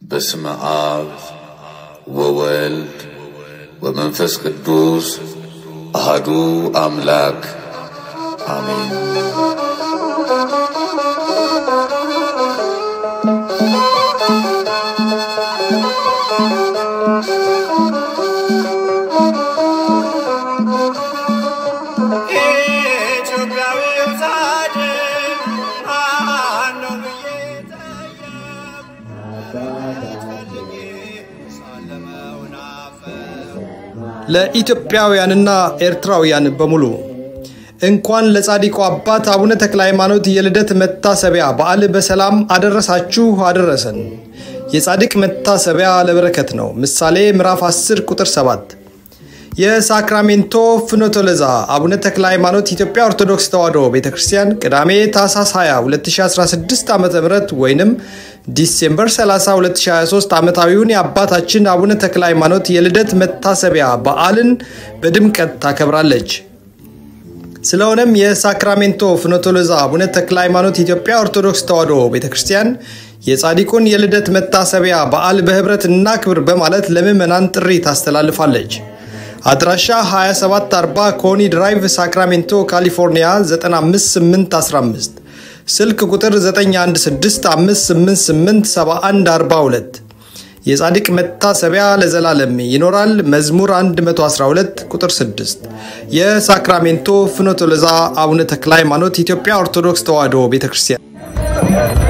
በስመ አብ ወወልድ ወመንፈስ ቅዱስ አሃዱ አምላክ አሜን። ኢትዮጵያዊው ጻድቅ ማነው ብዬ ለኢትዮጵያውያንና ኤርትራውያን በሙሉ እንኳን ለጻድቁ አባት አቡነ ተክለ ሃይማኖት የልደት መታሰቢያ በዓል በሰላም አደረሳችሁ አደረሰን። የጻድቅ መታሰቢያ ለበረከት ነው። ምሳሌ ምዕራፍ 10 ቁጥር 7 የሳክራሜንቶ ፍኖተ ሎዛ አቡነ ተክለ ሃይማኖት ኢትዮጵያ ኦርቶዶክስ ተዋሕዶ ቤተ ክርስቲያን ቅዳሜ ታኅሳስ 20 2016 ዓ ም ወይንም ዲሴምበር 30 2023 ዓመታዊውን የአባታችን አቡነ ተክለ ሃይማኖት የልደት መታሰቢያ በዓልን በድምቀት ታከብራለች። ስለሆነም የሳክራሜንቶ ፍኖተ ሎዛ አቡነ ተክለ ሃይማኖት ኢትዮጵያ ኦርቶዶክስ ተዋሕዶ ቤተ ክርስቲያን የጻድቁን የልደት መታሰቢያ በዓል በህብረት እናክብር በማለት ለምዕመናን ጥሪ ታስተላልፋለች። አድራሻ 2740 ኮኒ ድራይቭ ሳክራሜንቶ ካሊፎርኒያ 95815 ስልክ ቁጥር 9165887142 የጻድቅ መታሰቢያ ለዘላለም ይኖራል። መዝሙር 112 ቁጥር 6 የሳክራሜንቶ ፍኖተ ሎዛ አቡነ ተክለ ሃይማኖት ኢትዮጵያ ኦርቶዶክስ ተዋሕዶ ቤተ ክርስቲያን